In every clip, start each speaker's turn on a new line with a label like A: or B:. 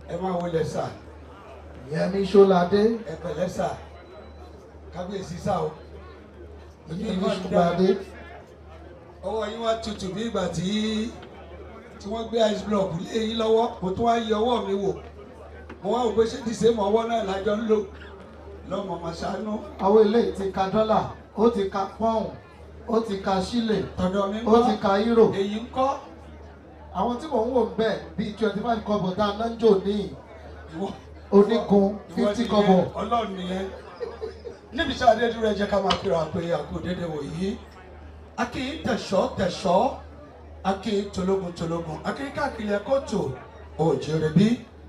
A: ẹ máa wọlé sà
B: Yẹmi Ṣọ́ládé
A: ẹ pẹ̀lẹ́ sà kábíyèsí sà o
B: Yẹmi Ṣọ́ládé
A: ọwọ́ yín wá tutù bí ìgbà tí tí wọ́n gbé ice block lé yín lọ́wọ́ mo tún wá yí ọwọ́ mi wò mo wá wò pé ṣé dìse mọ ọwọ́ náà lájọ ń lò lọ́mọ màṣánú
B: àwọn eléyìí ti ka dọ́là ó ti ka pọ́ùn ó ti ka sílè
A: tọ̀dọ̀ mi ń
B: ó ti
A: kọ́
B: ka euro
A: èyí ń kọ́
B: àwọn tí mò ń wò ń bẹ̀ bíi twenty five kọ́bọ̀ tá a ná ń jò ní
A: ìwọ
B: onígun
A: ìwọ
B: fifty
A: nìyẹn,
B: kọ́bọ̀
A: ọlọ́run nìyẹn níbi tí adé dúró ẹ jẹ́ ká máa kíra pé àkó dédé wò yìí akí tẹ̀sọ́ tẹ̀sọ́ akí tológun tológun akí káàkiri ẹ̀kọ́ tó òjèrè bí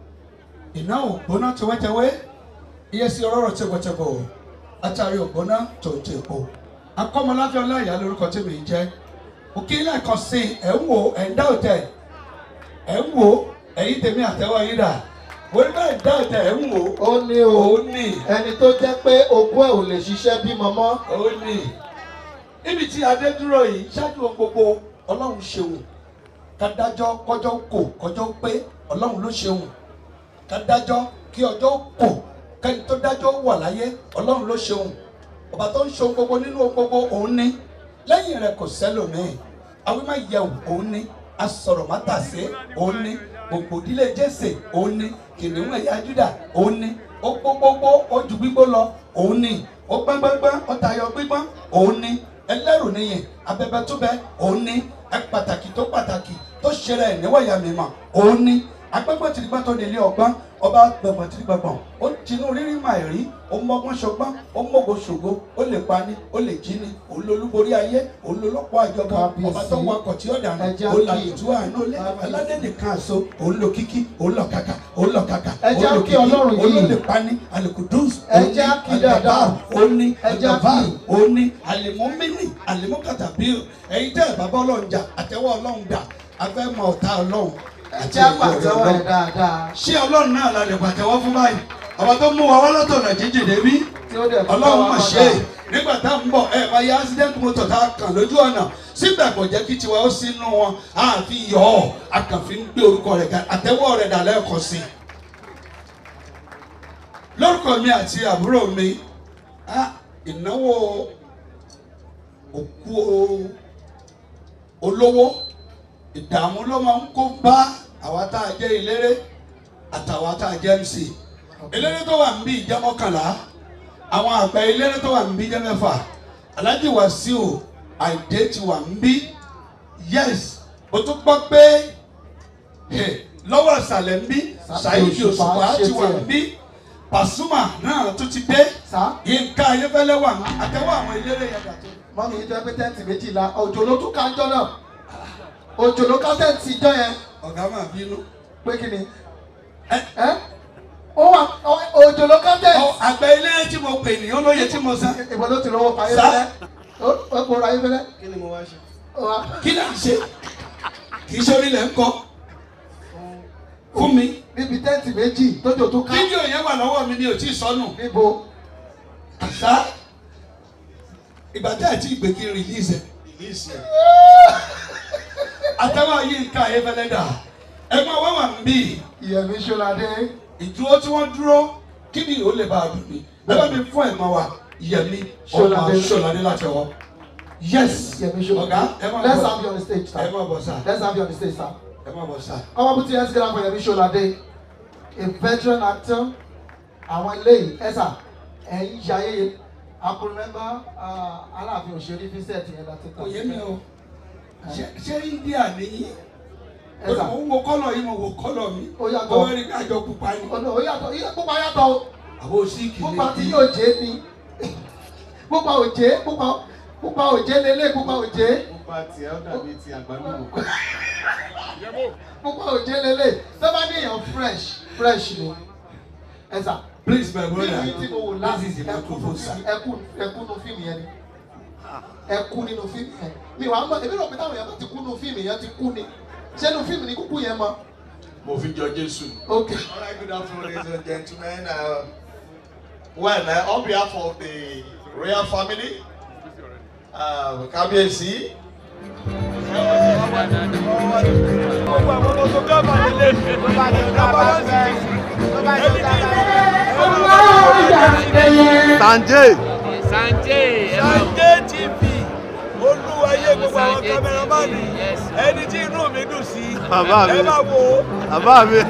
A: iná ògbóná tewétewé iye sí ọlọ́rọ̀ tẹ́gbọ̀tẹ́gbọ̀ atari ògbóná tó ń tẹ̀pọ̀ akọ́mọláfẹ́ ọláìyá lórúkọ tí mi ń jẹ́ òkè lẹ́ẹ̀kan sí ẹ̀ ń wò ẹ̀ ń dá òtẹ̀ ẹ̀ ń wò ẹ̀yìn tèmi àtẹ́wọ́ yín dà wọ́n bá ẹ̀ dá òtẹ̀ ẹ̀ ń wò
B: ó ní o
A: òun ní
B: ẹni tó jẹ́ pé ogún ẹ̀ ò lè ṣiṣẹ́ bímọ mọ́
A: òun ní níbi tí adé dúró yìí ṣáájú ohun gbogbo ọlọ́run ṣeun kádájọ́ kọjọ́ kò kọjọ́ pé ọlọ́run ló ṣeun kádájọ́ kí ọjọ́ kò kẹ́ni tó dájọ́ wà láyé ọlọ́run ló ṣeun ọba tó ń ṣe ohun gbogbo nínú ohun gbogbo òun ní lẹ́yìn rẹ̀ kò sẹ́lòmíì awímá yẹ̀wò òun ní asọ̀rọ̀ mátàsé òun ní gbogbo ìdílé jésè òun ní kìnìún ẹ̀yà júdà òun ní ó gbogbogbò ó ju gbígbó lọ òun ní ó gbọ́ngbọ́ngbọ́n ó tayọ gbígbọ́n òun ní ẹlẹ́rù níyìn abẹ́bẹ́ tó bẹ́ òun ní ẹ pàtàkì tó pàtàkì tó ṣẹlẹ̀ ẹ̀ níwọ̀nyà mímọ́ òun ní agbẹ́gbọ́n tìrìgbọ́n tó nílé ọgbọ́n ọba gbẹ̀gbọ̀n tìrìgbọ̀n ó tinú rírí màì rí ó mọ́gbọ́n ṣọgbọ́n ó mọ́gbó ṣògo ó lè pani ó lè jí ni òun lolúborí ayé òun lolọ́pọ̀ àjọba
B: Kábíyèsí.
A: ọba tó wakọ̀ tí ó dànù
B: Ẹja
A: òun là
B: kí.
A: ìtú àánú lé
B: Kábíyèsí.
A: aládé nìkan àṣọ òun lo kíkí òun lọ kàkà òun lọ kàkà
B: Ẹja
A: òun lo
B: kí Ọlọ́run
A: òun ló
B: yìí.
A: lè pani alikudus
B: Ẹja kí dáadáa.
A: òun ní
B: Ẹja
A: ẹjọba
B: kí.
A: òun ní alimọ́mínì alimọ́kàtàbí ẹ̀yin tẹ́ ẹ̀ bàbá ọlọ́run jà àtẹwọ́ ọlọ́run dà afẹ́ mọ ọ̀tá ọlọ́run àti
B: ẹjẹ́
A: ìwé
B: pàtẹ́wọ́
A: ọlọ́run
B: ẹ̀ dáadáa
A: ṣé ọlọ́run náà la lè pàtẹ́wọ́ fún báyìí ọba tó mú wa wá lọ́tọ̀nà jíjìn débi
B: tí ó dẹ̀ fún
A: ọlọ́run
B: wa
A: mà
B: kọjá.
A: ṣe é nígbà tá à ń bọ̀ ẹ máa yẹ accident motor tá a kàn lójú ọ̀nà síbẹ̀ kò jẹ́ kí tiwa ó sínú wọn a fi yọ ọ́ a kàn fi ń gbé orúkọ rẹ̀ ga àtẹ́wọ́ rẹ̀ dà lẹ́ẹ̀kan sí i. lórúkọ mi àti àbúrò mi ah, ìnáwó òkú o- olówó ìdààmú ló máa ń kó bá àwa tá a jẹ́ eléré àtàwa tá a jẹ́ MC eléré tó wà ń bí ìjẹ́ mọ́kànlá àwọn àgbà eléré tó wà ń bí jẹ́ mẹ́fà Alhaji Wasiu Àìdé ti wà ń bí yes o tún gbọ́ pé eh, lọ́wọ́ ìsàlẹ̀ ń bí Saheed Òṣùpá ti wà ń bí Pasuma náà tún ti dé
B: sá
A: Yínká Ayéfẹ́lẹ́ wà ń bí àtẹwọ́ àwọn eléré yẹn dàtó.
B: mọ́mí yìí jẹ́ pé tẹ́ǹtì méjìlá òjò ló tún ká ń jọ náà òjò ló ká tẹ́ǹtì jọ yẹn
A: ọ̀gá máa bínú.
B: pé kí ni
A: ẹ
B: ẹ́ ó wà ó- òjò ló ká
A: ọ
B: tẹ́ǹtì
A: àgbà ilé tí mo pè ní olóye tí mo san
B: ìbọn ló ti lọ́wọ́ pa
A: Sá.
B: ayéfẹ́lẹ́ ó ó kó ra ayéfẹ́lẹ́
C: kí ni mo wá ṣe.
B: ó wá
A: kí là ń ṣe kì í ṣe orílẹ̀ ń kọ́ fún mi
B: níbi tẹ́ǹtì méjì tójò tó ká
A: fídíò yẹn wà lọ́wọ́ mi ni ò tí ì sọnù
B: níbo
A: àṣà ìgbà tí àti ìgbè kí n release ẹ̀
C: release ẹ.
A: àtẹwọ́ Yínká Ayéfẹ́lẹ́ dà ẹ máa wá wà ń bí
B: Yẹmi Ṣọ́ládé
A: ìdúró tí wọ́n dúró kí ni ó lè bá a dùn mí ẹ bá mi fún ẹ̀ máa wà Yẹmi ọmọ
B: Ṣọ́ládé.
A: Ṣọ́ládé láti ọwọ́ yes
B: Yẹmi Ṣọ́ládé
A: ọ̀gá ẹ máa
B: let's
A: bọ̀
B: have you on the stage
A: ẹ
B: sir
A: máa bọ̀ sá
B: let's have you on the stage sir.
A: ẹ máa bọ̀ sá.
B: ọmọ bùtí ẹ̀ ń sẹ́ra fún Yẹmi Ṣọ́ládé a veteran actor àwọn eléyìí ẹ̀sà ẹ̀yìn ṣayẹyẹ I could remember uh, Aláàfin òṣèré Vincent yẹn láti
A: kò yé mi o ṣé ṣé India nìyí
B: ẹ̀sà
A: mo wo kọ́lọ̀ yìí mo wo kọ́lọ̀ mi
B: Ó yàtọ̀.
A: mo wá rí kájọ pupa ni
B: ọ̀nà ó yàtọ̀ iye pupa yàtọ̀ o
A: àwọn òsíkì
B: pupa tí yóò jẹ́ ni pupa òjé pupa pupa òjé lélẹ̀ pupa òjé
C: pupa tiẹ̀ ó dàbí ti àgbálùmọ̀.
B: pupa òjé lélẹ̀ tó bá ní èèyàn fresh fresh ni ẹ̀sà
A: please my brother
B: fíìmù tí mo wò láti
A: this is the
B: ẹkú
A: microphone sir.
B: ẹkú ẹkú nu fíìmù yẹn ni ẹkú nínú fíìmù yẹn mi wàá mọ èmi rò pé táwọn èèyàn bá ti kú nu fíìmù yẹn ti kú ni ṣé nu fíìmù ni kúkú yẹn mọ.
C: mo fi jọ jésù.
B: ok
C: All right, good afternoon, ladies and gentlemen. Uh, well, uh, on behalf of the royal family, uh, Kábíyèsí.
D: gbogbo àwọn ọmọ tó gbọ́ bá nílé. Sanjay.
E: Sanjay.
F: Sanjay TV olúwayé gbogbo àwọn kámẹ́rámánì ẹni tí inú mi dùn sí
D: Bàbá mi.
F: ẹ máa wò ó.
D: Bàbá mi.